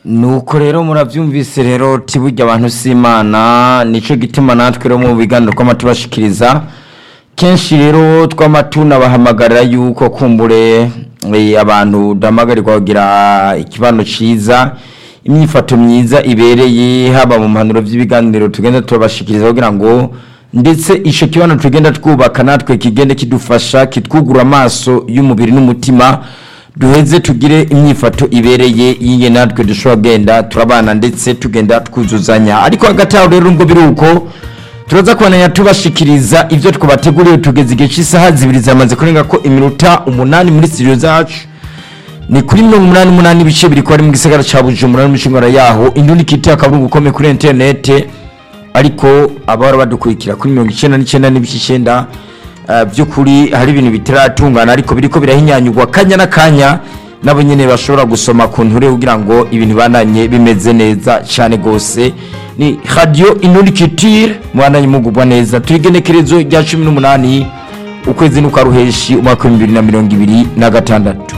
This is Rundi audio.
nuko rero murabyumvise rero tiburya abantu si imana nicyo gituma natwe rero mu biganiro twama tubashikiriza kenshi rero twama tunabahamagarira yuko kumbure eh, abantu duhamagarirwa kugira ikibano ciza imyifato myiza ibereye haba mu mpanuro by'ibiganiro tugenda turabashikiriza kugira ngo ndetse ico kibano tugenda twubaka natwe kigende kidufasha kitwugura amaso y'umubiri n'umutima duheze tugire imyifato ibereye yiye natwe dushobora kugenda turabana ndetse tugenda twuzuzanya ariko hagati aho rero ngo biri uko turaza kubandanya tubashikiriza ibyo twabateguriye tugeze igihe cy'isaha zibiri zamaze kurenga ko iminota umunani muri studio zacu ni kuri mirongo umunani umunani ibice biri kuba ari mu gisagara cya bujumbura no mu nshingano yaho indundi kiti akaburungu ukomeye kuri interinete ariko abahora badukurikira kuri mirongo icyenda n'icyenda n'ibice icyenda eh, by'ukuri hari ibintu bitaratungana ariko biriko birahinyanyurwa kanya n'akanya nabo nyene bashobora gusoma ku nture kugira ngo ibintu bandanye bimeze neza cyane gose ni radio indundi kitire mubandanye mugubwa neza turi igenekerezo rya cumi n'umunani ukwezi n'ukwaruheshi umwaka w'ibihumbi bibiri na mirongo ibiri na gatandatu